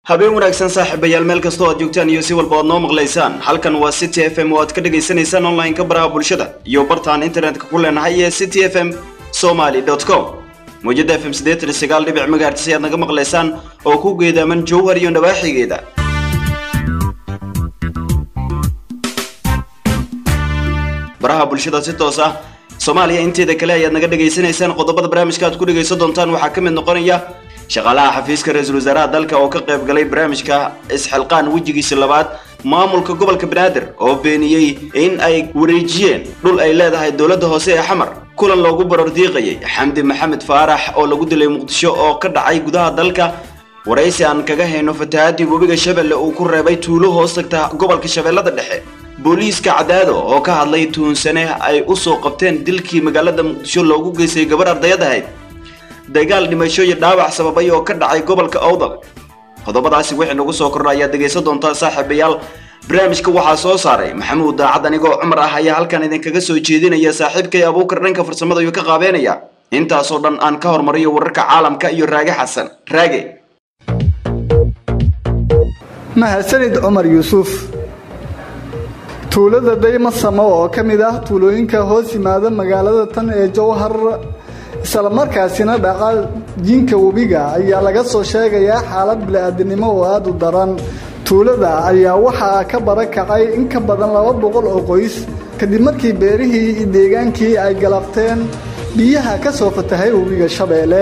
habeen wanaagsan saaxiibayaal meel kastoo aad joogtaan iyo si walba oad noo maqlaysaan halkan waa city f m oo aad ka dhagaysanaysaan online-ka baraha bulshada iyo bartaan internetka ku leenahay ee city f m somaly com mawjada f m siddeetan iyo sagaal dhibic magaartis ayaad naga maqlaysaan oo ku geedaaman jowhar iyo nawaaxigeeda baraha bulshada si toos ah soomaaliya inteeda kale ayaad naga dhagaysanaysaan qodobada barnaamijka aad ku dhagaysan doontaan waxaa ka mid noqonaya shaqaalaha xafiiska ra-iisul wasaaraha dalka oo ka qayb galay barnaamijka isxilqaan wejigiisa labaad maamulka gobolka banaadir oo beeniyey in ay wareejiyeen dhul ay leedahay dowladda hoose ee xamar kulan loogu barordiiqayay xamdi maxamed faarax oo lagu dilay muqdisho oo ka dhacay gudaha dalka waraysi aan kaga hayno fatahaadii webiga shabeelle uu ku reebay tuulo hoos tagta gobolka shabeellada dhexe booliiska cadaado oo ka hadlay tuunsane ay u soo qabteen dilkii magaalada muqdisho loogu geystay gabar ardayad ahayd dagaal dhimasho iyo dhaawac sababay oo ka dhacay gobolka owdal qodobadaasi wixii nagu soo kordha ayaad dhegaysan doontaa saaxiibayaal barnaamijka waxaa soo saaray maxamuud daacad anigoo cumar ah ayaa halkan idinkaga soo jeedinaya saaxiibkay abuukar dhanka farsamada ayuu ka qaabeynaya intaasoo dhan aan ka hormariyo wararka caalamka iyo raage xasan raage mahadsanid cumar yuusuf tuulada daymasamo oo ka mid ah tuulooyinka hoos yimaada magaalada tan ee jowhar islamarkaasina dhaqa jinka webiga ayaa laga soo sheegayaa xaalad bili-aadinimo oo aada u daran tuulada ayaa waxaa ka barakacay in ka badan laba boqol oo qoys kadib markii beerihii iyo deegaankii ay galabteen biyaha ka soo fatahay webiga shabeelle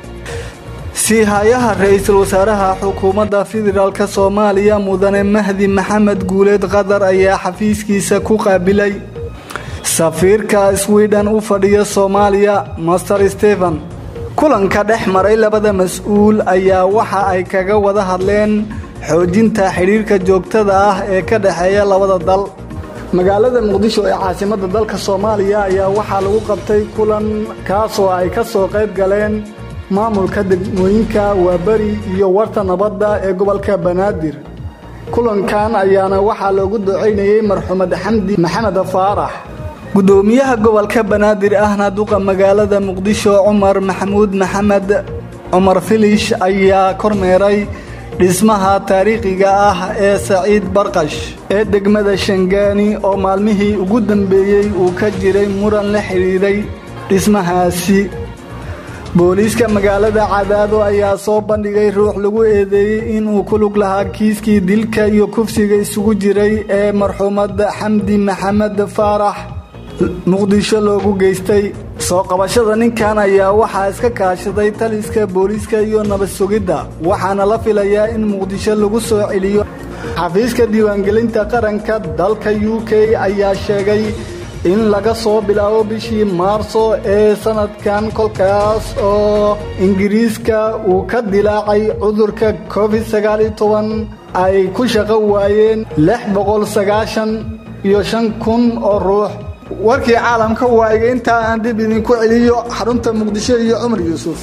siihayaha ra-iisul wasaaraha xukuumadda federaalk soomaaliya mudane mahdi maxamed guuleed qatar ayaa xafiiskiisa ku qaabilay safiirka swiden u fadhiya soomaaliya master stephen kulanka dhex maray labada mas-uul ayaa waxa ay kaga wada hadleen xoojinta xidhiirka joogtada ah ee ka dhexeeya labada dal magaalada muqdisho ee caasimadda dalka soomaaliya ayaa waxaa lagu qabtay kulan kaasoo ay ka soo qayb galeen maamulka degmooyinka waaberi iyo warta nabadda ee gobolka banaadir kulankan ayaana waxaa loogu ducaynayey marxumed xamdi maxamed faarax gudoomiyaha gobolka banaadir ahna duqa magaalada muqdisho cumar maxamuud maxamed cumar filish ayaa kormeeray dhismaha taariikhiga ah ee saciid barqash ee degmada shangaani oo maalmihii ugu dambeeyey uu ka jiray muran la xidhiiray dhismahaasi booliiska magaalada cadaado ayaa soo bandhigay ruux lagu eedeeyey inuu ku lug lahaa kiiskii dilka iyo kufsiga isugu jiray ee marxuumad xamdi maxamed faarax muqdisho loogu geystay soo qabashada ninkan ayaa waxaa iska kaashaday taliska booliiska iyo nabad sugidda waxaana la filayaa in muqdisho lagu soo celiyo xafiiska diiwaangelinta qaranka dalka u k ayaa sheegay in laga soo bilaabo bishii maarso ee sanadkan kolkaas oo ingiriiska uu ka dilaacay cudurka covid sagaaliyo toban ay ku shaqo waayeen lix boqol sagaashan iyo shan kun oo ruux warkii caalamka waayiga intaa aan dib idinku celiyo xarunta muqdisho iyo cumar yuusuf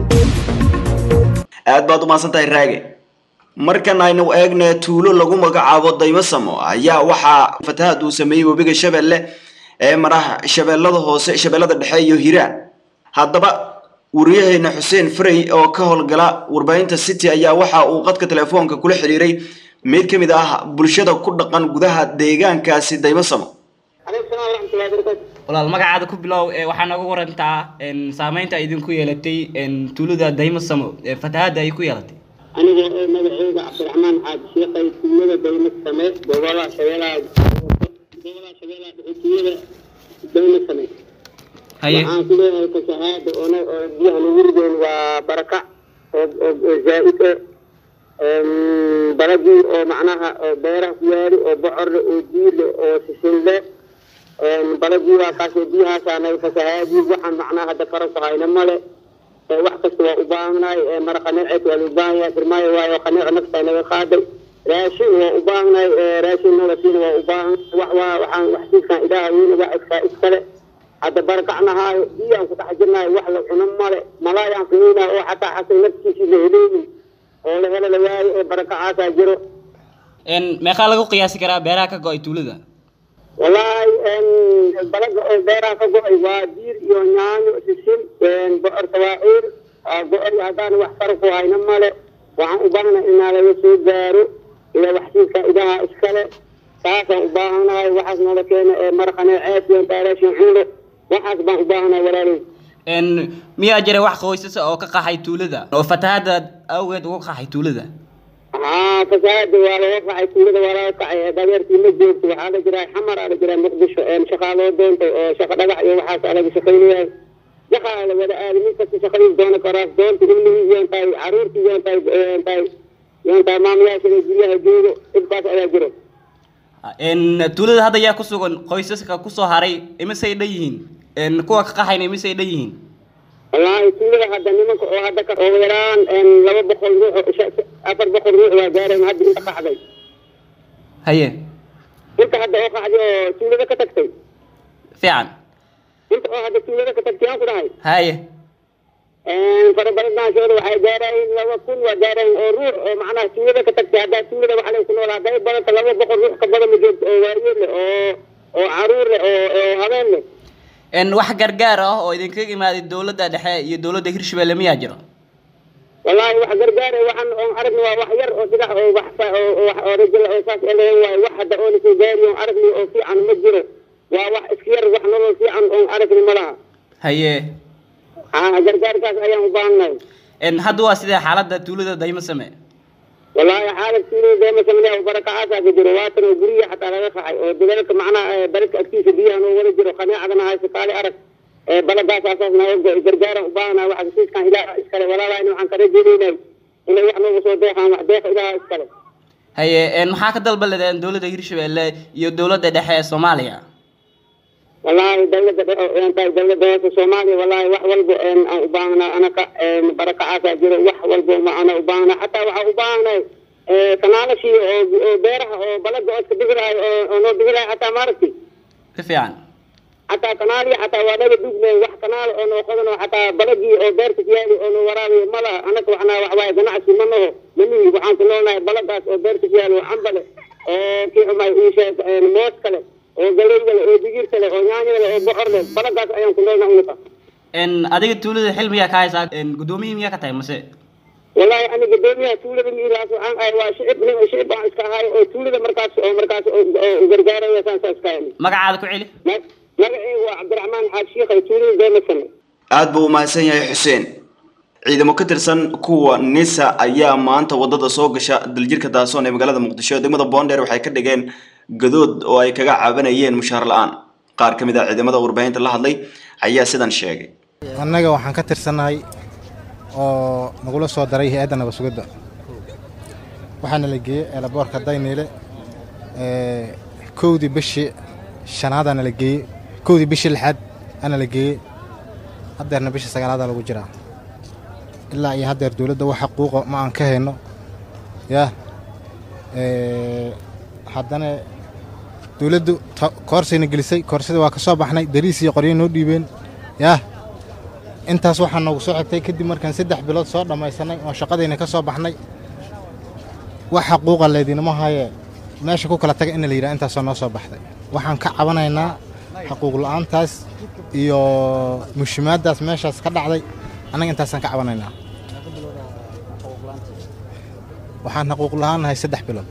aad baad u mahadsan tahay raage markan aynu eegne tuulo lagu magacaabo daymasamo ayaa waxaa fatahaad uu sameeyey webiga shabeelle ee maraha shabeellada hoose shabeellada dhexe iyo hiiraan haddaba wariyaheena xuseen frey oo ka howlgala warbaahinta city ayaa waxa uu qadka telefoonka kula xiriiray mid ka mid ah bulshada ku dhaqan gudaha deegaankaasi daymasamo walaal magacaada ku bilow waxaa nooga warantaa saameynta ay idinku yeelatay tuulada daymasamo fatahaadda ay ku yeelatay aniga ee magaceyga cabdiraxmaan xaaji sheekay tuulada daymasame gobolada shabeelaha gobolada shabeelaha dhexitiyada daymasame waxaan ku leeyahay kasahaada oona oo biyaha nagu rideen waa barakac oo oo zaa-id ah baladii oo macnaha oo beeraha ku yaali oo bocorle oo diile oo sisinle baladii waa kaasoo biyahaasaanay fasahaadii waxaan macnaha hadda fara ku hayna male wax kasta waa u baahanahay mara qaneeceed waa loo baahan yahay firmaayo waayo qaneeco naftaa naga qaaday raashin waa u baahanahay raashin nolosiina waa u baahan wax waa waxaan wax siiskaan ilaaha weyne wax iskaa iskale hadda barakacnahaayo biyaan ku dhex jirnahay wax la cuno male malaayaan kuweynahay oo xataa xasay naftiisii la heleynin oo la helo la waayo ee barakacaasaa jiro meeqaa lagu qiyaasi karaa beeraha ka go-ay tuulada wallaahi balaga oo beeraha ka go-ay waa diir iyo yaanyo sisin bocor tawaaciir go-ay haddaan wax fara ku hayna male waxaan u baahanahay inaa laga soo gaaro iyo waxsiidka idaha iskale saasaan u baahanahay waxaas noola keena ee maraqane ceeb iyo daareeshin cundo waxaas baan u baahanahay walaaley n miyaa jira wax qoysas oo ka qaxay tuulada oo fatahaada awgeed uga qaxay tuulada haa fasaada waa laga kacay tuulada waa laga kacay dadeerkii ma joogto waxaa la jiraa xamar aa la jiraa muqdisho shaqaa loo doontay oo shaqa dhagax iyo waxaas aa laga shaqaynayahay shaqaa la wada aaday nin kasta shaqadiis doona karaas doonta ilmihii yoon tahay caruurtii yoon tahay yoon tahay yoon tahay maamayaashada guryaha joogo dhibkaas ayaa jiro n tuulada hadda yaa ku sugan qoysaska kusoo haray imisay dhan yihiin n kuwa ka qaxayna imisay dhan yihiin wallaahi tuulada hadda nimanka oo hadda ka oo yaraan laba boqol ruux oo sha- afar boqol ruux waa gaareen hadda inta qaxday haye inta hadda oo qaxday oo tuulada ka tagtay fiican inta oo hadda tuulada ka tagtay aan ku dhahay haye farabadanashooda waxay gaarayeen laba kun waa gaarayeen oo ruux oo macnaha tuulada ka tagtay haddaa tuulada waxaa lay ku noolaa hadday badanta laba boqol ruux ka badan ma joogto oo waayeel leh oo oo caruur leh oo oo habeen leh n wax gargaar ah oo idinkaga imaaday dowladda dhexe iyo dowladda hirshabelle miyaa jiro wallaahi wax gargaare waxaan oon aragni waa wax yar oo dhigax oo wax sa- oo oo wax oo rajala oo saas eleen waayo wax hadda oona soo gaari oon aragni oo fiican ma jiro waa wax iska yar wax nolol fiican oon aragni ma laha haye haa gargaarkaas ayaan u baahannahay n hadda waa sidee xaaladda tuulada daymo same wallaahi xaalad tuulada deema sameeya barakacaasaa ka jiro waatan oo guryihi xataa laga qaxay oo dadaalka macnaha ee baladka agtiisa biyaha noo wada jiro qaneecadana hayso kaali arag ee baladaas asaas naga go- gargaaran u baahanahay waxa heshiiskan ilaaha iskale walaalahayna waxaan ka rajaynaynay inay wax nooga soo deeqaan wax deeqa ilaaha iskale haye n maxaa ka dalba ledeen dowladda hirshabelle iyo dowladda dhexe ee soomaaliya wallaahi dawladda dhexe een tahay dawladda hoose soomaaliya wallaahi wax walba een aan u baahnaa anaka een barakacaasaa jiro wax walba ma ana u baahnaa xataa waxaa u baahnay ee kanaalashii oo oo beeraha oo balada oo iska bixi lahay oo oo noo bixi lahay xataa maaragti si fiican xataa kanaalihi xataa waa naga duugnayn wax kanaal oo noo qodan oo xataa baladii oo beerta kuyaali oo noo waraabiyo ma laha anaka waxnaa wax waaye ganacsi ma naho manihi waxaan ku noolnahay baladaas oo beerta kuyaali oo cambale oo kii xumay ii sheeg een moos kale oo galeyda le oo digirta le oo yaanyada le oo bocor le baladaas ayaan ku noolnahay unaka n adiga tuulada xil miyaa ka haysaa n guddoomiyihii miyaa ka tahay mase wallaahi aniga gudoomiyaha tuulada miilaas waxaan ahay waa shicib nin shicib aan iska ahay oo tuulada markaas oo markaas oo oo gargaaraya saan saa iska ahay magacaada ku celi Ma- magacaygu waa cabdiraxmaan xaad shiikhay tuulada deemasane aad buu u mahadsan yahay xuseen ciidamo ka tirsan kuwa nisa ayaa maanta wadada soo gasha daljirka daasoon ee magaalada muqdisho degmada boondheer waxay ka dhigeen gadood oo ay kaga cabanayeen mushaar la-aan qaar ka mid ah ciidamada warbaahinta la hadlay ayaa sidan sheegay annaga waxaan ka tirsannahay oo nagula soo daray hay-adda nabasugidda waxaana la geeyey eelaboorka dayniile ee, kowdii bishii shanaadaana la geeyey kowdii bishii lixaad ana la geeyey haddeerna bishii sagaalaadaa lagu jiraa ilaa iyo haddeer dowladda wax xaquuqa ma aan ka hayno yaa ee, haddana dowladdu ta- koorsayna gelisay koorsada waa ka soo baxnay dariis iyo qoryo noo dhiibeen yaa intaas waxaa noogu soo xigtay kadib markaan saddex bilood soo dhammaysanay oo shaqadayna ka soo baxnay wax xaquuqa leydinama haye meesha ku kala taga in la yidhaha intaasoo noo soo baxday waxaan ka cabanaynaa xaquuq la'aantaas iyo mushimaaddaas meeshaas ka dhacday annaga intaasaan ka cabanaynaa waxaan xaquuq la'aan nahay saddex bilood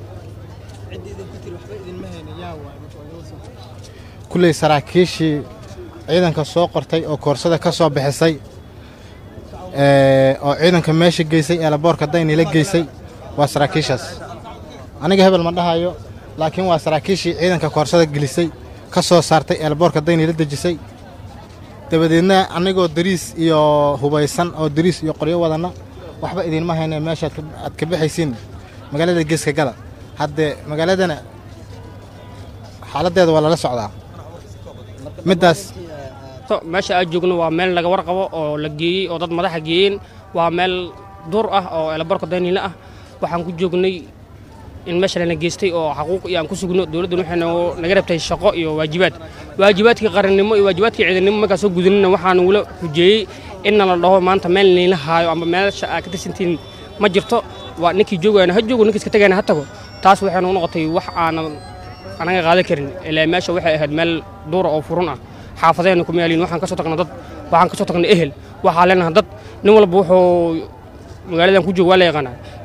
kulley saraakiishii ciidanka soo qortay oo koorsada ka soo bixisay ee, oo ciidanka meesha geysay eelaboorka daynila geysay waa saraakiishaas aniga hebel ma dhahayo laakiin waa saraakiishii ciidanka koorsada gelisay ka soo saartay eelaboorka daynila dejisay dabadeedna anigoo dariis iyo hubaysan oo dariis iyo qoryo wadanna waxba idinma hayne meesha aad ka- aad ka bixaysiin magaalada geeska gala haddee magaaladana xaaladdeeda waa lala socdaa middaas to meesha aan joogno waa meel laga warqabo oo la geeyey oo dad madaxa geeyeen waa meel duur ah oo eelabarka dayniile ah waxaan ku joognay in meesha lana geystay oo xaquuq iyo aan ku sugno dowladdan waxay noo- naga rabtay shaqo iyo waajibaad waajibaadkii qarannimo iyo waajibaadkii ciidannimo markaan soo gudanina waxaan ugula xujeeyey inna la dhaho maanta meel niila haayo ama meesha aad ka tirsantiin ma jirto waa ninkii joogayana ha joogo ninkii iska tagayana ha tago taas waxay nagu noqotay wax aanan anaga qaadan karin ilaa meesha waxay ahayd meel duura oo furun ah xaafadeenna kuma yaaliin waxaan ka soo tagnay dad waxaan ka soo tagnay ehel waxaa leenahay dad nin walba wuxuu magaaladan ku jooga waa la yaqaanaa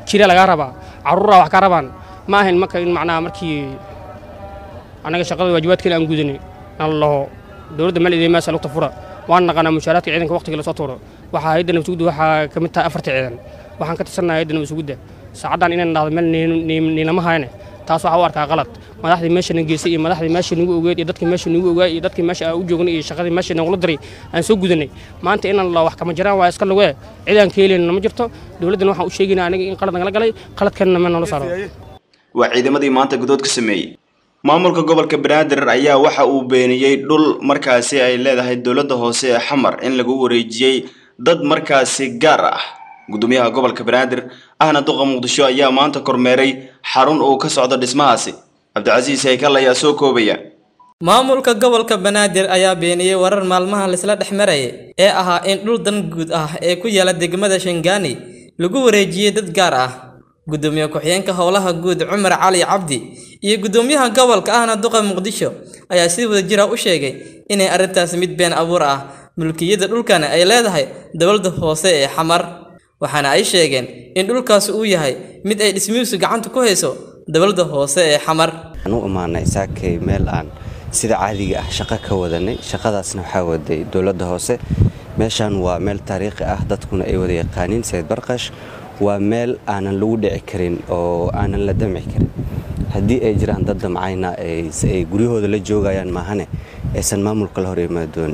jira lagaa rabaa carruuraa wax ka rabaan ma ahayn marka in macnaha markii annaga shaqada waajibaadkeena aan gudanay aan laho dowladda meel idin meesha lugta fura waan naqanaa mushaaraadka ciidanka waqtiga lasoo tuuro waxaa hayadda nabasugudda waxaa ka mid tahay afarta ciidan waxaan ka tirsannahay hayadda nabasugudda saacaddan inaan dhahdo meel niilama hayne taas waxaa u arkaa qalad madaxdii meesha na geysay iyo madaxdii meesha nagu ogeed iyo dadkii meesha nagu ogaa iyo dadkii meesha aan u joognay iyo shaqadii meesha nagula diray aan soo gudanay maanta inaan la wax kama jiraan waa iska lugee cid aan ka helayna ma jirto dowladdan waxaan u sheegaynaa aniga in qalad nagala galay qaladkanna ma noola saaro waa ciidamadii maanta gudood ka sameeyey maamulka gobolka banaadir ayaa waxa uu beeniyey dhul markaasi ay leedahay dowladda hoose ee xamar in lagu wareejiyey dad markaasi gaar ah gudoomiyaha gobolka banaadir ahna duqa muqdisho ayaa maanta kormeeray xarun uu ka socdo dhismahaasi cabdicasiis haykal ayaa soo koobaya maamulka gobolka banaadir ayaa beeniyey warar maalmaha laisla dhex marayay ee ahaa in dhul dan guud ah ee ku yaala degmada shangaani lagu wareejiyey dad gaar ah gudoomiye ku-xigeenka howlaha guud cumar cali cabdi iyo gudoomiyaha gobolka ahna duqa muqdisho ayaa si wada jira u sheegay inay arrintaas mid been abuur ah mulkiyadda dhulkana ay leedahay dowladda hoose ee xamar waxaana ay sheegeen in dhulkaasi uu yahay mid ay dhismihiisu gacanta ku hayso dowladda hoose ee xamar waxaan u imaanay saakay meel aan sida caadiga ah shaqo ka wadanay shaqadaasna waxaa waday dowladda hoose meeshaan waa meel taariikhi ah dadkuna ay wada yaqaaniin sayid barqash waa meel aanan lagu dhici karin oo aanan la damci karin haddii ay jiraan dad damcayna ay guryahooda la joogayaan maahane aysan maamulka la hor imaadoonin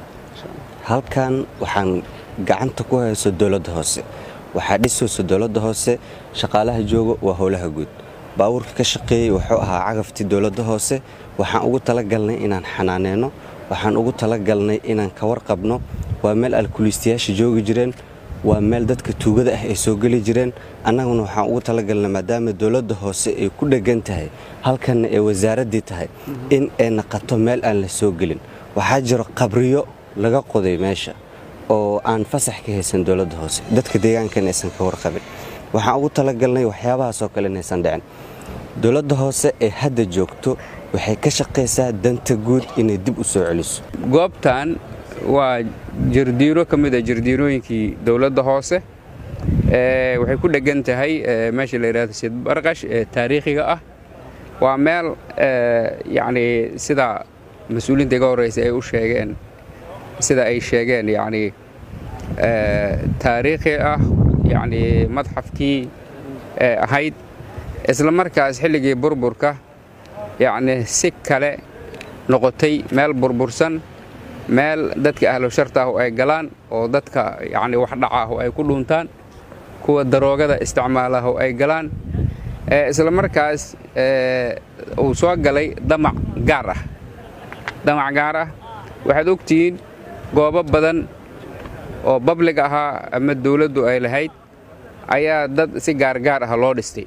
halkan waxaan gacanta ku hayso dowladda hoose waxaa dhisayso dowladda hoose shaqaalaha jooga waa howlaha guud baabuurka ka shaqeeyey wuxuu ahaa cagaftii dowladda hoose waxaan ugu talagalnay inaan xanaaneyno waxaan ugu talagalnay inaan ka warqabno waa meel alkuliistayaasha joogi jireen waa meel dadka tuugada ah ay soo geli jireen annaguna waxaan ugu talagalnay maadaama dowladda hoose ay ku dheggan tahay halkanna ay wasaaraddii tahay in ay naqato meel aan la soo gelin waxaa jiro qabriyo laga qoday meesha oo aan fasax ka haysan dowladda hoose dadka deegaankan aysan ka warqabin waxaan ugu talagalnay waxyaabahaasoo kale inaysan dhicin dowladda hoose ee hadda joogto waxay ka shaqaysaa danta guud inay dib u soo celiso goobtan waa jardiiro ka mid a jardiirooyinkii dowladda hoose waxay ku dheggan tahay meesha la yidhahdo sid barqash ee taariikhiga ah waa meel yacni sida mas-uuliyiinta iga horreysa ay u sheegeen sida ay sheegeen yacni taariikhi ah yacni madxafkii ahayd isla markaas xilligii burburka yacni si kale noqotay meel burbursan meel dadka ahlu sharta ah oo ay galaan oo dadka yacni wax dhaca ah oo ay ku dhuuntaan kuwa daroogada isticmaala ah oo ay galaan isla markaas uu soo galay damac gaar ah damac gaar ah waxaad ogtihiin goobo badan oo bablig ahaa ama dawladdu ay lahayd ayaa dad si gaargaar ah loo dhistay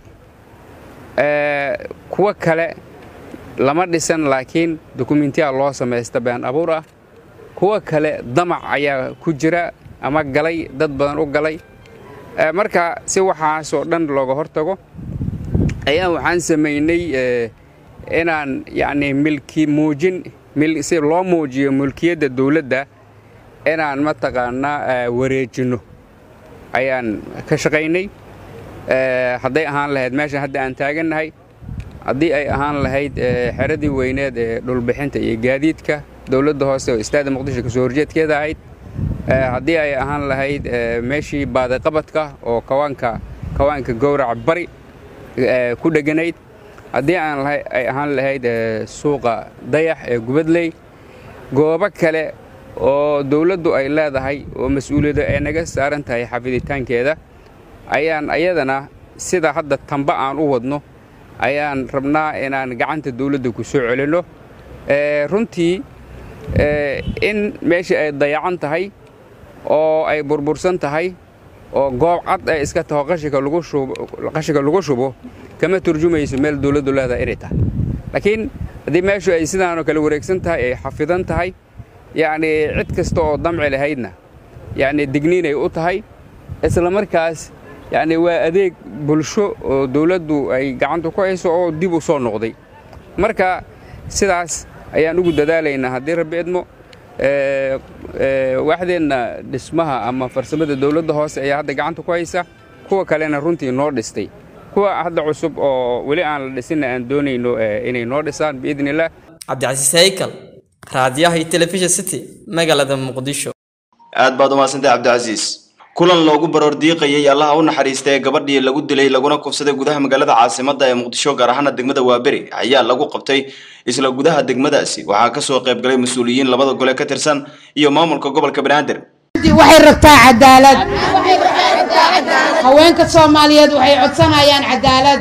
kuwo kale lama dhisan laakiin dukumentiya loo samaysta been abuur ah kuwo kale damac ayaa ku jira ama galay dad badan u galay marka si waxaasoo dhan looga hortago ayaa waxaan samaynay inaan yacni milki muujin si loo muujiyo mulkiyadda dawladda inaan mataqaanaa wareejinno ayaan ka shaqaynay hadday ahaan lahayd meeshan hadda aan taagannahay haddii ay ahaan lahayd xeradii weyneed ee dhulbixinta iyo gaadiidka dowladda hoose oo istaada muqdisho kasoo horjeedkeeda ahayd haddii ay ahaan lahayd meeshii baadiqabadka oo kawaanka kawaanka gowraca bari ku dheganayd haddii aan ay ahaan lahayd suuqa dayax ee gubadley goobo kale oo dawladdu ay leedahay oo mas-uuliyadda ay naga saaran tahay xafiditaankeeda ayaan ayadana sida hadda tamba aan u wadno ayaan rabnaa inaan gacanta dawladda ku soo celinno runtii in meeshii ay dayacan tahay oo ay burbursan tahay oo goob cad ay iska taho qashinka lagu shubo kama turjumayso meel dawladdu leedahay inay tahay laakiin haddii meeshu ay sidaanoo kale wareegsan tahay ay xafidan tahay yacnii cid kasta oo damci lahaydna yacni digniinay u tahay isla markaas yacni waa adeeg bulsho oo dawladdu ay gacanta ku hayso oo dib u soo noqday marka sidaas ayaan ugu dadaalaynaa haddii rabbi idmo waaxdeenna dhismaha ama farsamada dawladda hoose ayaa hadda gacanta ku haysa kuwa kalena runtii noo dhistay kuwa hadda cusub oo weli aan la dhisinna aan doonayno inay noo dhisaan biidni illaah cabdicasiis haykal raadiyaha iyo telefishin city magaalada muqdisho aad baad umahadsantay cabdicasiis kulan loogu baroor diiqayay allaha u naxariista ee gabadhii lagu dilay laguna kufsaday gudaha magaalada caasimadda ee muqdisho gaar ahaana degmada waaberi ayaa lagu qabtay isla gudaha degmadaasi waxaa kasoo qayb galay mas-uuliyiin labada gole ka tirsan iyo maamulka gobolka banaadir waxay rabtaa cadaalad haweenka soomaaliyeed waxay codsanayaan cadaalad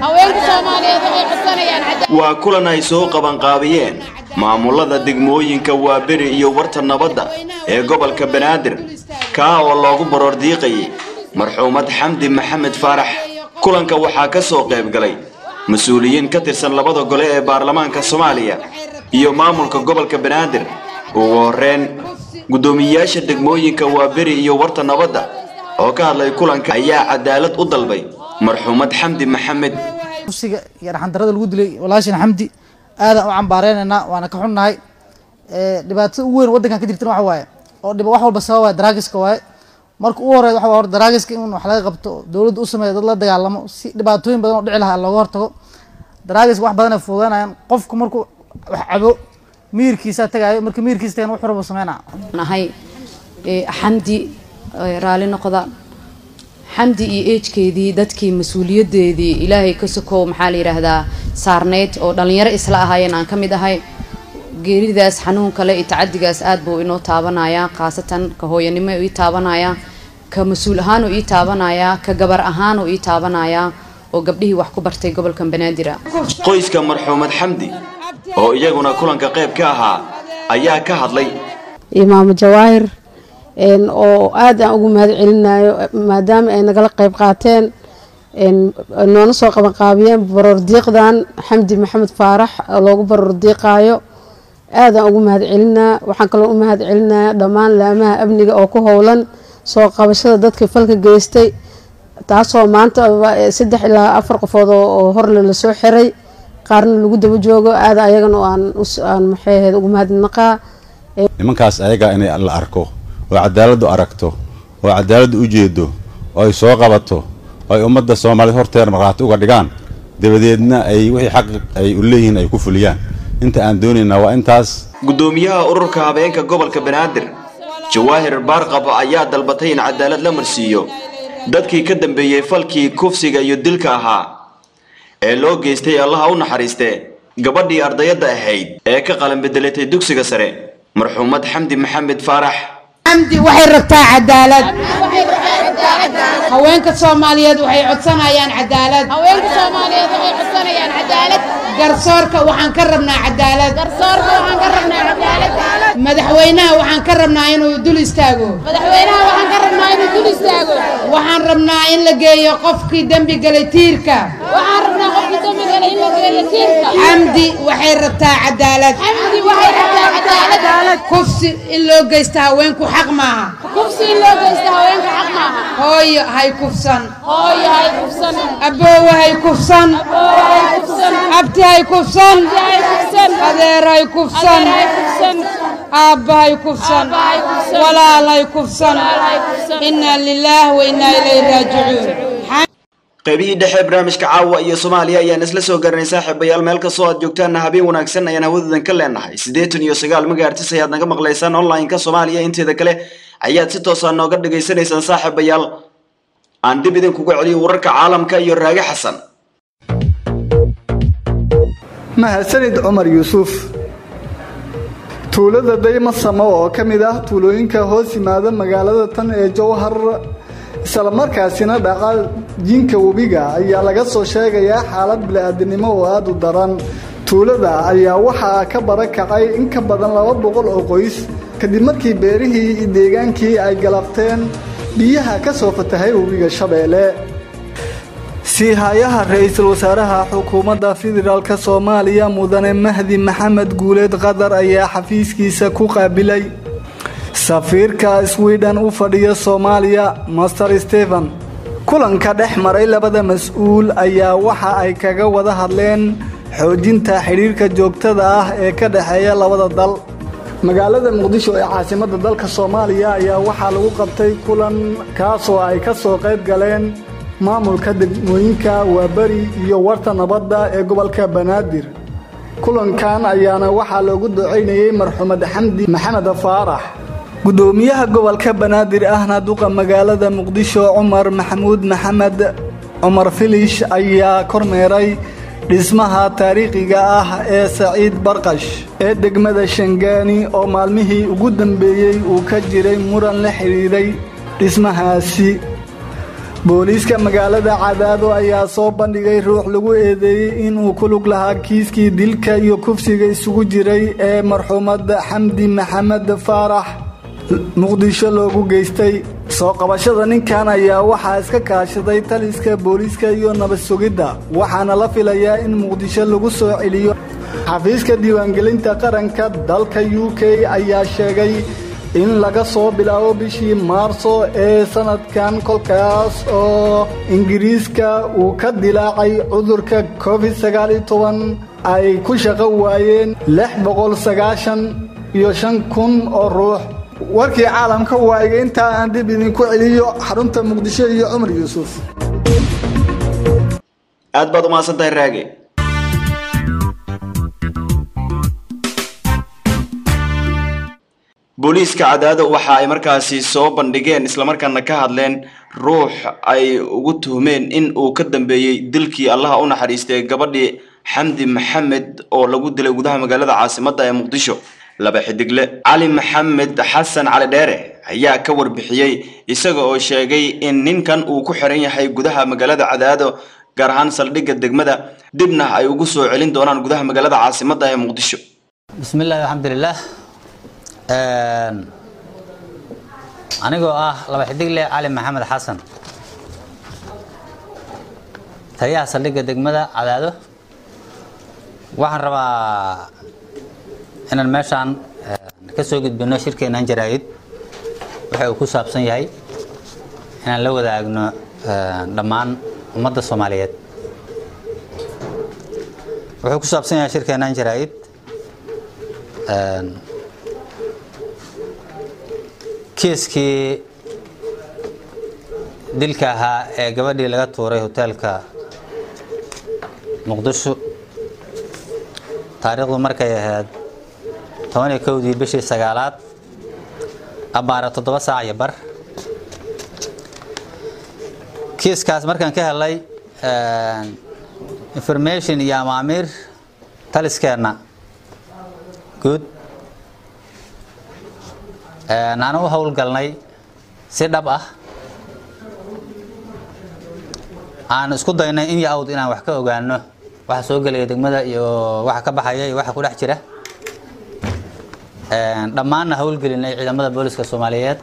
waa kulan ay soo qabanqaabiyeen maamulada degmooyinka waaberi iyo warta nabadda ee gobolka banaadir kaa oo loogu baroor diiqayay marxuumad xamdi maxamed faarax kulanka waxaa ka soo qayb galay mas-uuliyiin ka tirsan labada gole ee baarlamaanka soomaaliya iyo maamulka gobolka banaadir ugu horreyn guddoomiyeyaasha degmooyinka waaberi iyo warta nabadda oo ka hadlay kulanka ayaa cadaalad u dalbay marxuumad xamdi maxamed kursiga iyo dhaxandarada lagu dilay walaashin xamdi aadaan u cambaareynayna waana ka xunnahay dhibaatada ugu weyn waddankan ka jirtana waxa waaye oo dhib wax walba sabab waaye daraagiska waaye marka ugu horeyd waxa hor daraagiska in wax laga qabto dowladda u sameeyo dad la dagaalamo si dhibaatooyin badan oo dhici lahaa looga hortago daraagiska wax badan ay fududanayaan qofku markuu wax cabo miirkiisa tagaayo marka miirkiisa tagan wuxuu rabo sameynaa nahay xamdi raali noqda xamdi iyo eejkeedii dadkii mas-uuliyadeedii ilaahay ka sokow maxaa la yidhaahdaa saarneyd oo dhallinyaro isla ahaayeen aan ka mid ahay geeridaas xanuun kale iyo tacadigaas aad buu inoo taabanayaa khaasatan ka hooyanimo ii taabanayaa ka mas-uul ahaanuu ii taabanayaa ka gabar ahaanuu ii taabanayaa oo gabdhihii wax ku bartay gobolka banaadir qoyska marxuumad xamdi oo iyaguna kulanka qayb ka ahaa ayaa ka hadlay imaamo jawaahir oo aad aan ugu mahad celinayo maadaama ay nagala qayb qaateen noona soo qabanqaabiyeen baroor diiqdan xamdi maxamed faarax oo loogu baroor diiqaayo aad aan ugu mahad celinaa waxaan kaloo u mahad celinaya dhammaan laamaha amniga oo ku howlan soo qabashada dadka falka geystay taasoo maanta saddex ilaa afar qofood oo horle lasoo xiray qaarna lagu daba joogo aad ayagana aan maxay ahayd ugu mahadnaqaa nimankaas ayaga inay la arko oo cadaaladdu aragto oo cadaaladdu u jeedo oo ay soo qabato oo ay ummadda soomaaliyed horteeda markhaati uga dhigaan dabadeedna ay wixii xaq ay u leeyihiin ay ku fuliyaan inta aan doonaynaa waa intaas guddoomiyaha ururka habeenka gobolka banaadir jawaahir baarqab ayaa dalbatay in cadaalad la marsiiyo dadkii ka dambeeyey falkii kufsiga iyo dilka ahaa ee loo geystay allaha u naxariistee gabadhii ardayadda ahayd ee ka qalan bedelatay dugsiga sare marxuumad xamdi maxamed faarax xamdi waxay rabtaa cadaalad haweenka soomaaliyeed waxay codsanayaan cadaalad garsoorka waxaan ka rabnaa cadaalad madaxweynaha waxaan ka rabnaa inuu dul istaago waxaan rabnaa in la geeyo qofkii dembi galay tiirka xamdi waxay rabtaa cadaalad kufsi in loo geysta haweenku xaq maaha hooyo hay kufsan aboowe hay kufsan abti hay kufsan adeer hay kufsan aabba hay kufsan walaal hay kufsan inaa lilaah wa inaa ilayhi raajicuun qaybihii dhexe barnaamijka caawa iyo soomaaliya ayaan isla soo garanay saaxiibayaal meel kastoo aad joogtaanna habeen wanaagsan ayaan hawadadan ka leenahay siddeetan iyo sagaal magaartis ayaad naga maqlaysaan online-ka soomaaliya inteeda kale ayaad si toosaa nooga dhagaysanaysaan saaxiibayaal aan dib idinkuga celiyo wararka caalamka iyo raage xasan mahadsanid cumar yuusuf tuulada daymasamo oo ka mid ah tuulooyinka hoos yimaada magaalada tan ee jowhar islamarkaasina dhaqa jinka webiga ayaa laga soo sheegayaa xaalad bili-aadinimo oo aada u daran tuulada ayaa waxaa ka barakacay in ka badan laba boqol oo qoys kadib markii beerihii iyo deegaankii ay galabteen biyaha ka soo fatahay webiga shabeelle siihayaha ra-iisul wasaaraha xukuumadda federaalk soomaaliya mudane mahdi maxamed guuleed qadar ayaa xafiiskiisa ku qaabilay safiirka swiden u fadhiya soomaaliya master stephen kulanka dhex maray labada mas-uul ayaa waxa ay kaga wada hadleen xoojinta xidhiirka joogtada ah ee ka dhexeeya labada dal magaalada muqdisho ee caasimadda dalka soomaaliya ayaa waxaa lagu qabtay kulan kaasoo ay ka soo qayb galeen maamulka degmooyinka waaberi iyo warta nabadda ee gobolka banaadir kulankan ayaana waxaa loogu ducaynayey marxumed xamdi maxamed faarax gudoomiyaha gobolka banaadir ahna duqa magaalada muqdisho cumar maxamuud maxamed cumar filish ayaa kormeeray dhismaha taariikhiga ah ee saciid barqash ee degmada shangaani oo maalmihii ugu dambeeyey uu ka jiray muran la xidhiiray dhismahaasi booliiska magaalada cadaado ayaa soo bandhigay ruux lagu eedeeyey inuu ku lug lahaa kiiskii dilka iyo kufsiga isugu jiray ee marxuumad xamdi maxamed faarax muqdisho loogu geystay soo qabashada ninkan ayaa waxaa iska kaashaday taliska booliiska iyo nabad sugidda waxaana la filayaa in muqdisho lagu soo celiyo xafiiska diiwaangelinta qaranka dalka u k ayaa sheegay in laga soo bilaabo bishii maarso ee sanadkan kolkaas oo ingiriiska uu ka dilaacay cudurka covid sagaaliyo toban ay ku shaqo waayeen lix boqol sagaashan iyo shan kun oo ruux warkii caalamka waayiga intaa aan dib idinku celiyo xarunta muqdisho iyo cumar yuusuf aad baad umahadsan tahay raage booliiska cadaado waxa ay markaasi soo bandhigeen islamarkaana ka hadleen ruux ay ugu tuhmeen in uu ka dambeeyey dilkii allaha u naxariistay gabadhii xamdi maxamed oo lagu dilay gudaha magaalada caasimadda ee muqdisho laba xidigle cali maxamed xasan cali dheere ayaa ka warbixiyey isaga oo sheegay in ninkan uu ku xiran yahay gudaha magaalada cadaado gaar ahaan saldhigga degmada dibna ay ugu soo celin doonaan gudaha magaalada caasimadda ee muqdisho bismillahi alxamdulilah anigoo ah laba xidigle cali maxamed xasan taliyaha saldhigga degmada cadaado waxaan rabaa inaan meeshaan ka soo gudbino shirkeennan jaraa'id waxa uu ku saabsan yahay inaan la wadaagno dhammaan ummadda soomaaliyeed wuxuu ku saabsan yahay shirkeennan jaraa'id kiiskii dilka ahaa ee gabadhii laga tuuray hoteelka muqdisho taariikhdu markay ahayd toban iyo kowdii bishii sagaalaad abbaara toddoba saac iyo bar kiiskaas markaan ka helay information iyo amaamiir taliskeenna guud aan u howlgalnay si dhab ah aan isku daynay in yo awd inaan wax ka ogaano waxa soo gelaya degmada iyo waxa ka baxaya iyo waxa ku dhex jira dhammaanna howlgelinay ciidamada booliska soomaaliyeed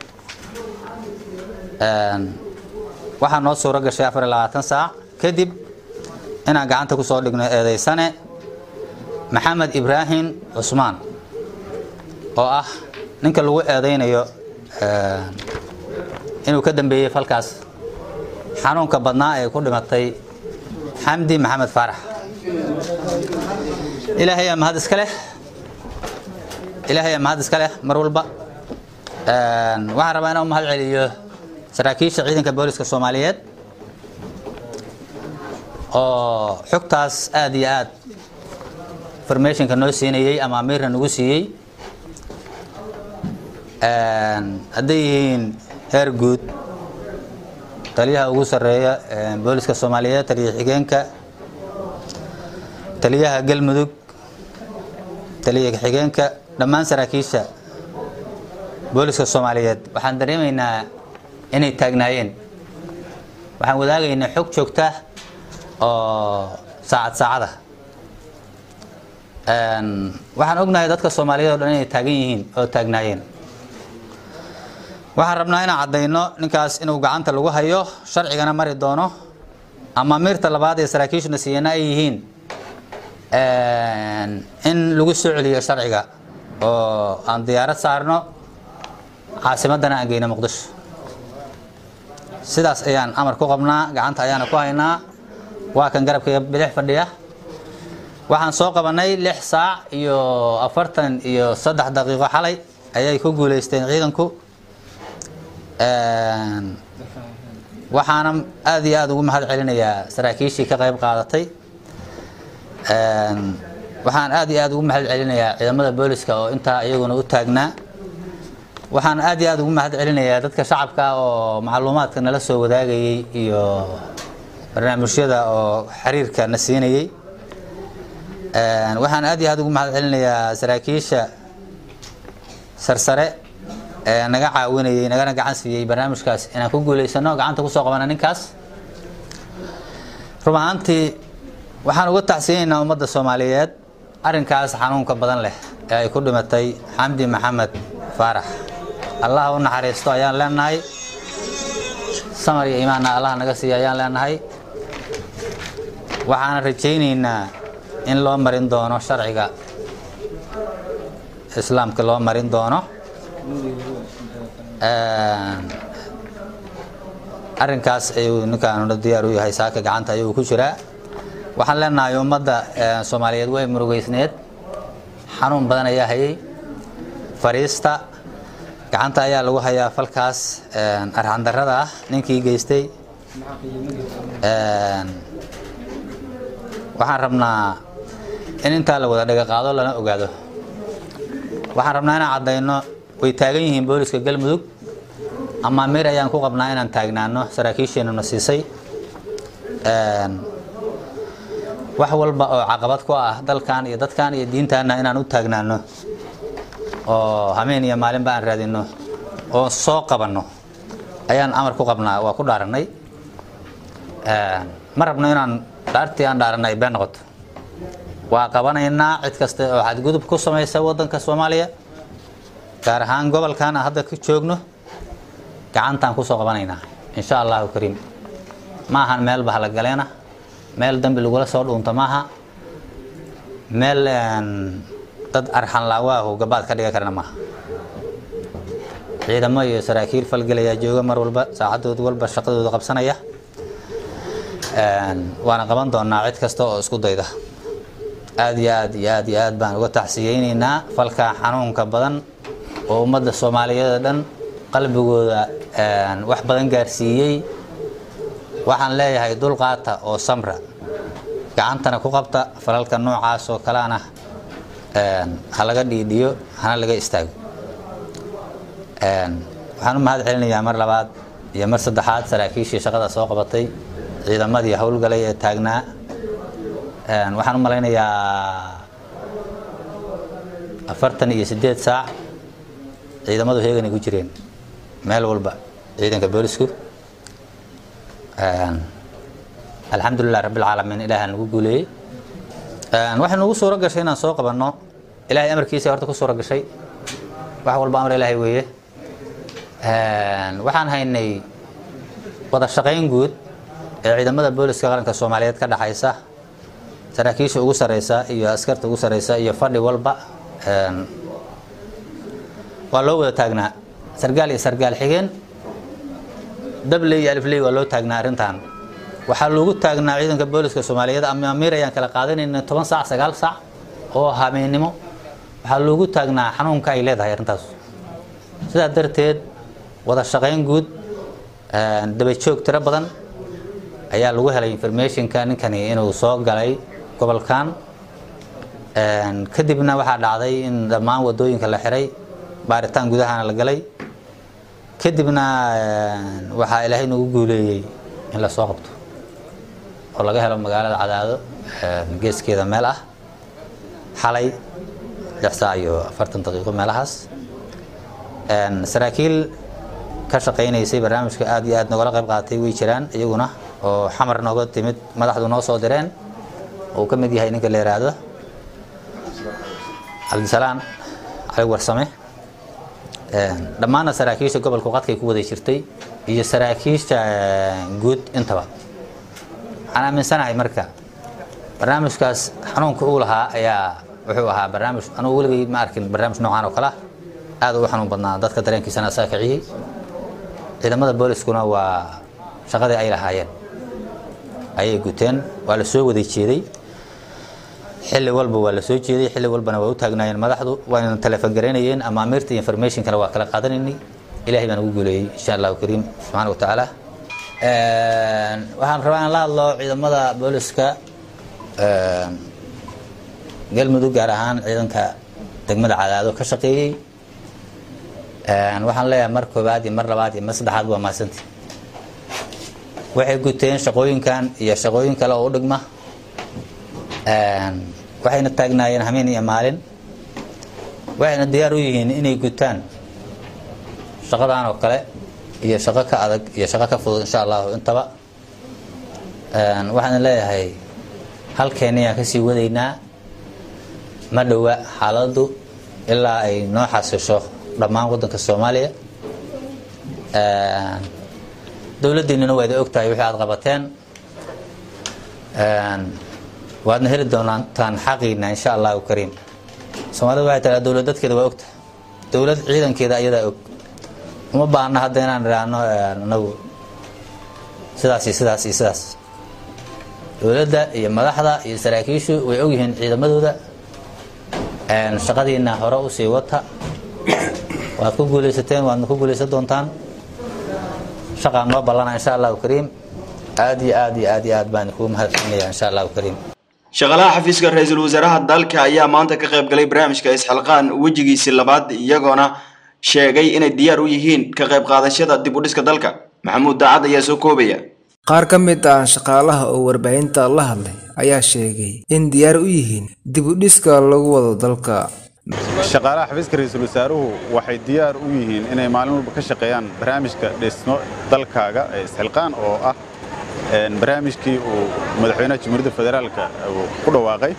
waxaa noo suuro gashay afar iyo labaatan saac kadib inaan gacanta ku soo dhigno eedeysane maxamed ibraahim cusmaan oo ah ninka lagu eedeynayo inuu ka dambeeyey falkaas xanuunka badnaa ee ku dhimatay xamdi maxamed faarax ilaahay aa mahad iska leh ilaahay aa mahad iska leh mar walba waxaan rabaa inaan u mahad celiyo saraakiisha ciidanka booliska soomaaliyeed oo xogtaas aada iyo aad informationka noo siinayey ama amiirna nagu siiyey hadday yihiin heer guud taliyaha ugu sarreeya booliska soomaaliyeed taliya xigeenka taliyaha galmudug taliya xigeenka dhammaan saraakiisha booliska soomaaliyeed waxaan dareemaynaa inay taagnaayeen waxaan wadaagaynaa xog joogta oo saacad saacada waxaan ognahay dadka soomaaliyeed o dhan inay taagan yihiin oo taagnaayeen waxaan rabnaa inaan caddayno ninkaas inuu gacanta lagu hayo sharcigana mari doono ama miirta labaad ee saraakiishuna siiyana ay yihiin in lagu soo celiyo sharciga oo aan diyaarad saarno caasimadana aan geyno muqdisho sidaas ayaan amar ku qabnaa gacanta ayaana ku haynaa waa kan garabkaiga bidix fadhiya waxaan soo qabanay lix saac iyo afartan iyo saddex daqiiqo xalay ayay ku guuleysteen ciidanku waxaana aad iyo aad ugu mahad celinayaa saraakiishii ka qayb qaadatay waxaan aad iyo aad ugu mahad celinayaa ciidamada booliska oo intaa iyaguna u taagnaa waxaan aad iyo aad ugu mahad celinayaa dadka shacabka oo macluumaadka nala soo wadaagayay iyo barnaamijyada oo xiriirka na siinayay waxaan aad iyo aad ugu mahad celinayaa saraakiisha sarsare ee naga caawinayay nagana gacan siiyey barnaamijkaas inaan ku guuleysano gacanta kusoo qabana ninkaas run ahaantii waxaan uga tacsiyeynaynaa ummadda soomaaliyeed arrinkaas xanuunka badan leh ee ay ku dhimatay xamdi maxamed faarax allah u naxariisto ayaan leenahay samar iyo imaanna allah naga siiya ayaan leenahay waxaana rajaynaynaa in loo marin doono sharciga islaamka loo marin doono arrinkaas ayuu ninkaanuna diyaar u yahay saaka gacanta ayuu ku jiraa waxaan leenahay ummadda soomaaliyeed way murugeysneed xanuun badan ayaa hayay fariista gacanta ayaa lagu hayaa falkaas arxandarrada ah ninkii geystay waxaan rabnaa in intaa la wada dhaga qaado lana ogaado waxaan rabnaa inaan caddayno way taagan yihiin booliska galmudug ama mir ayaan ku qabnaa inaan taagnaano saraakiisheenuna siisay wax walba oo caqabad ku ah dalkan iyo dadkan iyo diintaana inaan u taagnaano oo hameen iyo maalinba aan raadino oo soo qabanno ayaan amar ku qabnaa waa ku dhaaranay ma rabno inaan dhaartii aan dhaaranay been noqoto waa qabanaynaa cid kasta oo xadgudub ku samaysa wadanka soomaaliya gaar ahaan gobolkan aan hadda ka joogno gacantaan kusoo qabanaynaa insha allahu kariim ma ahan meel bahlagaleena meel dambi lagula soo dhuunto maaha meel dad arxan laawaahu gabaad ka dhiga karana maaha ciidamo iyo saraakiil falgelayaa jooga mar walba saacadood walba shaqadooda qabsanaya waana qaban doonaa cid kasta oo isku dayda aad iyo aad iyo aad iyo aad baan uga tacsiyeynaynaa falka xanuunka badan oo ummadda soomaaliyeed oo dhan qalbigooda wax badan gaarsiiyey waxaan leeyahay dulqaata oo samra gacantana ku qabta falalka noocaas oo kaleana ha laga dhiidhiyo hana laga istaago waxaan u mahad celinayaa mar labaad iyo mar saddexaad saraakiishii shaqada soo qabatay ciidamadii howlgalay ee taagnaa waxaan u malaynayaa afartan iyo sideed saac ciidamadu heeganay ku jireen meel walba ciidanka boolisku alxamdulilah rabbilcaalamiin ilaaha nagu guuleeyey waxay nagu suuro gashay inaan soo qabanno ilaahay amarkiisa horta ku suuro gashay wax walba amar ilaahay weeye waxaan haynay wada shaqayn guud ee ciidamada booliska qaranka soomaaliyeed ka dhaxaysa saraakiisha ugu sareysa iyo askarta ugu sareysa iyo fadhi walba waa loo wada taagnaa sargaal iyo sargaal xigeen dabley iyo alifley waa loo taagnaa arrintan waxaa loogu taagnaa ciidanka booliska soomaaliyeed ama amiir ayaan kala qaadanayna toban saac sagaal saac oo habeennimo waxaa loogu taagnaa xanuunka ay leedahay arrintaas sidaa darteed wada shaqayn guud dabajoog tiro badan ayaa lagu helay informationka ninkani inuu soo galay gobolkan kadibna waxaa dhacday in dhammaan wadooyinka la xiray baaritaan gudahana la galay kadibna waxaa ilaahay nagu guuleeyey in la soo qabto oo laga helo magaalada cadaado geeskeeda meel ah xalay lix saac iyo afartan daqiiqo meelahaas saraakiil ka shaqaynaysay barnaamijka aad iyo aad nogala qayb qaatay way jiraan iyaguna oo xamar nooga timid madaxdu noo soo direen uu ka mid yahay ninka la yiraahdo cabdisalaan cali warsame dhammaanna saraakiisha gobolka qadkay ku wada jirtay iyo saraakiisha guud intaba waxaan aaminsanahay marka barnaamijkaas xanuunka uu lahaa ayaa wuxuu ahaa barnaamij anugu weligay ma arkin barnaamij noocaan oo kale ah aad u xanuun badnaa dadka dareenkiisana asaa kiciyey ciidamada booliskuna waa shaqadii ay lahaayeen ayay guteen waa la soo wada jeeday xilli walba waa la soo jeeday xilli walbana waa u taagnaayeen madaxdu waayna telefoon garaynayeen ama amiirta informationkana waa kala qaadanaynay ilaahay baan ugu guuleeyey insha allahu kariim subxaana wa tacaala waxaan rabaa in la hadlo ciidamada booliska galmudug gaar ahaan ciidanka degmada cadaado ka shaqeeyey waxaan leeyahay mar koobaad iyo mar labaad iyo mar saddexaad waa mahadsanti waxay guteen shaqooyinkan iyo shaqooyin kale oo u dhigma waxayna taagnaayeen hameen iyo maalin waxayna diyaar u yihiin inay gutaan shaqadan oo kale iyo shaqo ka adag iyo shaqo ka fudud insha allahu intaba waxaan leeyahay halkeena ayaan kasii wadaynaa ma dhowa xaaladdu ilaa ay noo xasisho dhammaan waddanka soomaaliya dowladdiinina waa idin ogtahay wixii aad qabateen waadna heli doontaan xaqiina insha allahu kariim soomaalida waxay tahay dowlad dadkeeda waa ogtahay dowlad ciidankeeda ayadaa og uma baahna hadda inaan idhaahno anagu sidaas iyo sidaas iyo sidaas dowladda iyo madaxda iyo saraakiishu way ogyihiin ciidamadooda shaqadiina hore usii wata waad ku guulaysateen waadna ku guulaysan doontaan shaqaan noo ballana insha allahu kariim aad iyo aad iyo aad iyo aad baan kugu mahadsanaya insha allahu kariim shaqaalaha xafiiska ra-iisul wasaaraha dalka ayaa maanta ka qayb galay barnaamijka isxilqaan wejigiisii labaad iyagoona sheegay inay diyaar u yihiin ka qayb qaadashada dib u dhiska dalka maxamuud daacad ayaa soo koobaya qaar ka mid ah shaqaalaha oo warbaahinta la hadlay ayaa sheegay in diyaar u yihiin dib u dhiska lagu wado dalka shaqaalaha xafiiska ra-iisul wasaaruhu waxay diyaar u yihiin inay maalin walba ka shaqeeyaan barnaamijka dhismo dalkaaga ee isxilqaan oo ah barnaamijkii uu madaxweynaha jamhuuriyadda federaalka uu ku dhawaaqay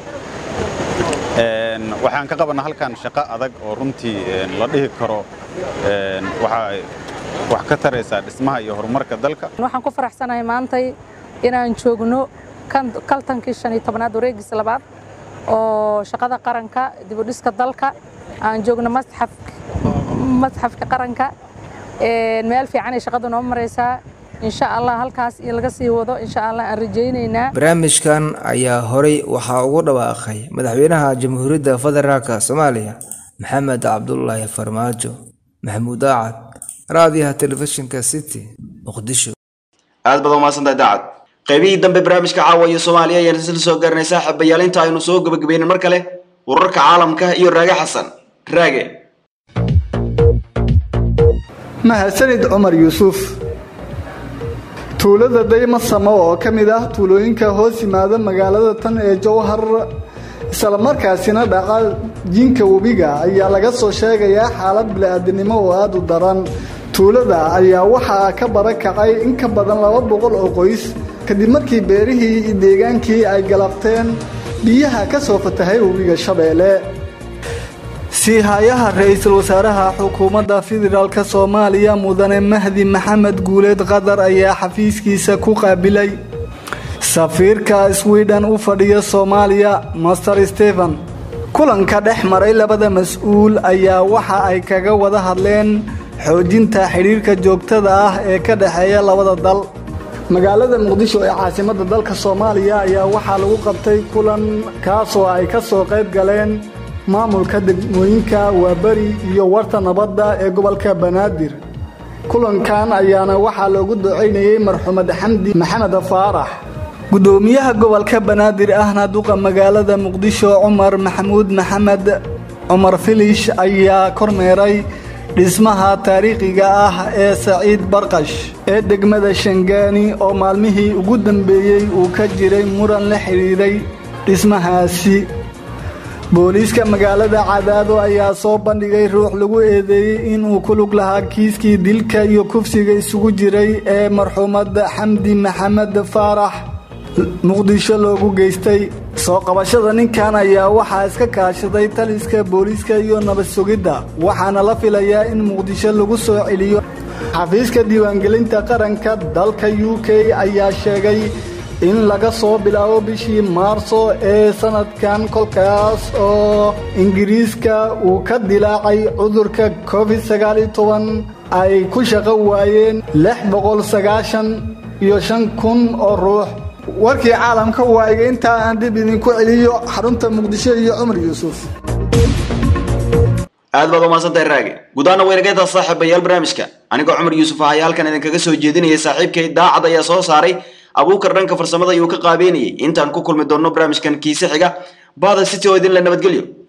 waxaan ka qabanaa halkan shaqo adag oo runtii la dhihi karo waxaa wax ka taraysaa dhismaha iyo horumarka dalka waxaan ku faraxsanahay maantay inaan joogno kaltankii shan iyo tobnaad wareegiisa labaad oo shaqada qaranka dibudhiska dalka aan joogno masxafka qaranka meel fiican ay shaqadu noo maraysaa insha allah halkaas in laga sii wado insha allah aan rajaynaynaa barnaamijkan ayaa horey waxaa ugu dhawaaqay madaxweynaha jamhuuriyadda federaalka soomaaliya maxamed cabdulaahi farmaajo maxamuud daacad raadiyaha telefishinka city muqdisho aad baad umahadsantahay daacad qaybihii dambe barnaamijka caawa iyo soomaaliya ayaan isla soo gaarnay saaxiibayaal inta aynu soo gebagabaynin mar kale wararka caalamka iyo raage xasan raage mahadsanid cumar yuusuf tuulada daymasamo oo ka mid ah tuulooyinka hoos yimaada magaalada tan ee jowhar islamarkaasina dhaqa jinka webiga ayaa laga soo sheegayaa xaalad bili-aadinimo oo aada u daran tuulada ayaa waxaa ka barakacay in ka badan laba boqol oo qoys kadib markii beerihii iyo deegaankii ay galabteen biyaha ka soo fatahay webiga shabeelle siihayaha ra-iisul wasaaraha xukuumadda federaalk soomaaliya mudane mahdi maxamed guuleed qadar ayaa xafiiskiisa ku qaabilay safiirka swiden u fadhiya soomaaliya master stephen kulanka dhex maray labada mas-uul ayaa waxa ay kaga wada hadleen xoojinta xidhiirka joogtada ah ee ka dhexeeya labada dal magaalada muqdisho ee caasimadda dalka soomaaliya ayaa waxaa lagu qabtay kulan kaasoo ay ka soo qayb galeen maamulka degmooyinka waaberi iyo warta nabadda ee gobolka banaadir kulankan ayaana waxaa loogu ducaynayey marxumed xamdi maxamed faarax gudoomiyaha gobolka banaadir ahna duqa magaalada muqdisho cumar maxamuud maxamed cumar filish ayaa kormeeray dhismaha taariikhiga ah ee saciid barqash ee degmada shangaani oo maalmihii ugu dambeeyey uu ka jiray muran la xidhiiray dhismahaasi booliiska magaalada cadaado ayaa soo bandhigay ruux lagu eedeeyey inuu ku lug lahaa kiiskii dilka iyo kufsiga isugu jiray ee marxuumad xamdi maxamed faarax muqdisho loogu geystay soo qabashada ninkan ayaa waxaa iska kaashaday taliska booliiska iyo nabad sugidda waxaana la filayaa in muqdisho lagu soo celiyo xafiiska diiwaangelinta qaranka dalka u k ayaa sheegay in laga soo bilaabo bishii maarso ee sanadkan kolkaas oo ingiriiska uu ka dilaacay cudurka covid sagaaliyo toban ay ku shaqo waayeen lix boqol sagaashan iyo shan kun oo ruux warkii caalamka waa iga intaa aan dib idinku celiyo xarunta muqdisho iyo cumar yuusuf aad baad umahadsantahay raage gudaana weynageytaa saaxiibayaal barnaamijka anigoo cumar yuusuf ah ayaa halkan idinkaga soo jeedinayay saaxiibkay daacad ayaa soo saaray abuukar dhanka farsamada ayuu ka qaabeynayay intaan ku kulmi doonno barnaamijkan kiise xiga baada city oo idin la nabadgelyo